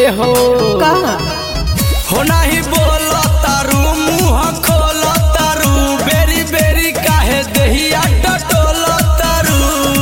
ए हो का हो नाही बोल तारू मुंह खोल तारू बेरी बेरी काहे दहिया टटोल तारू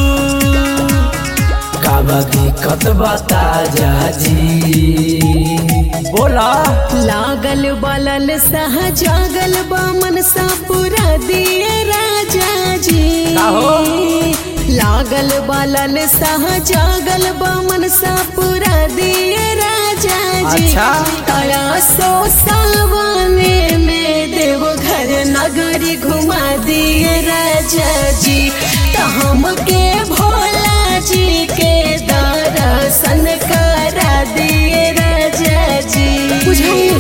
काबा दिक्कत बता जा जी बोला लागल बलल सह जागल बा मनसा पूरा दिए राजा जी का हो? लागल बलल सह जागल बा मनसा पूरा दिए राजा जी अच्छा। तया सो सावने में देव घर नगरी घुमा दिए राजा जी त हमके भोला जी के दर्शन करा दिए राजा जी बुझाइए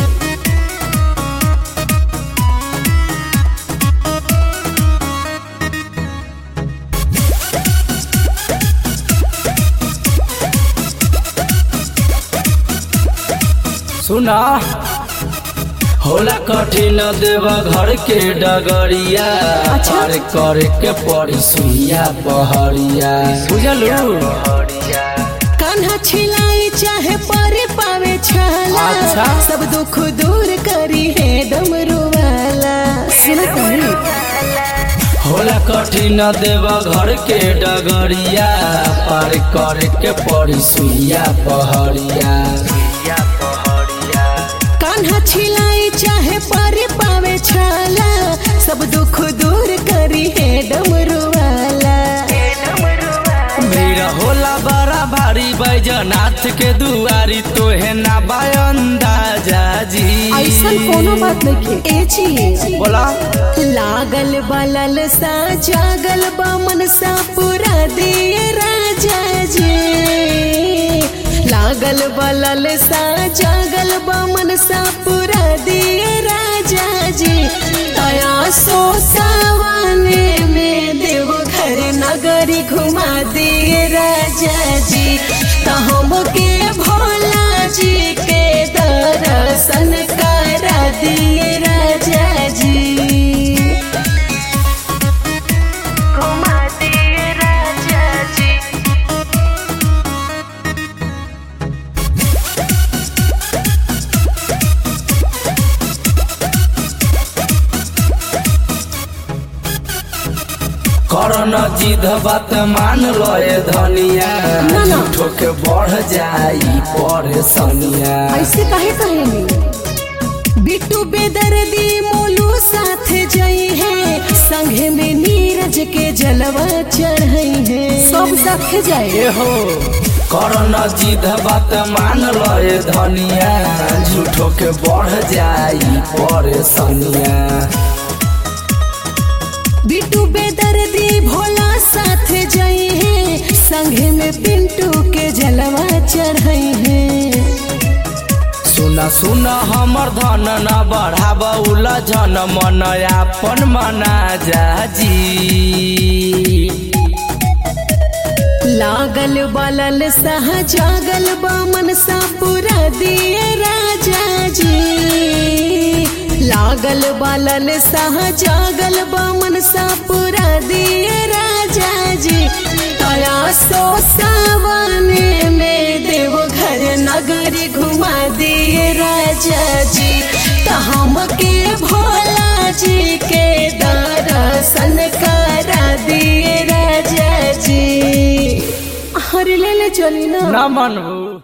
सुना होला कठिन देवा घर के डगरिया अच्छा। पार करे के पड़ी सुइया पहरिया बुझलू कान्हा छिलाई चाहे पारे पावे छाला अच्छा। सब दुख दूर करी है डमरू वाला सुना तनी होला कठिन देवा घर के डगरिया पार करे के पड़ी सुइया पहरिया कान्हा छिलाई चाहे पारे पावे छाला सब दुख दूर करी है डमरू वाला भीड़ होला बड़ा भारी बैजनाथ के दुआरी तोहे ना अंदाजा जी ऐसा कोनो बात नहीं ए जी बोला लागल बलल सा जागल बा मनसा पूरा दिए राजा जी लागल बलल सा जागल बा मनसा पूरा दिए राजा जी तया सो सावने में देव घर नगरी घुमा दिए राजा जी त हमके भोला जी के दर्शन करा दिए राजा जी घुमा दिए राजा जी करन जिद बात मान लए धनिया ना, ना। झूठो के बढ़ जाई परेशानिया ऐसे काहे कहेनी बिट्टू बेदर्दी मोलू साथ जई है संघे में नीरज के जलवा चढ़ई है सब साथ जाए ए हो करन जिद बात मान लए धनिया झूठो के बढ़ जाई परेशानिया बिट्टू बेदर्दी भोला साथ जई है संघे में पिंटू के जलवा चढ़ई है सुना सुना हमर धन न बढ़ाब उलझन मन आपन मना जा जी लागल बलल सह जागल बा मनसा पूरा दिए राजा जी लागल बलल सह जागल बा मनसा पूरा दिए राजा जी तया सो सावने में देव घर नगरी घुमा दिए राजा जी त हमके भोला जी के दर्शन करा दिए राजा जी हर ले ले चली ना न मनबू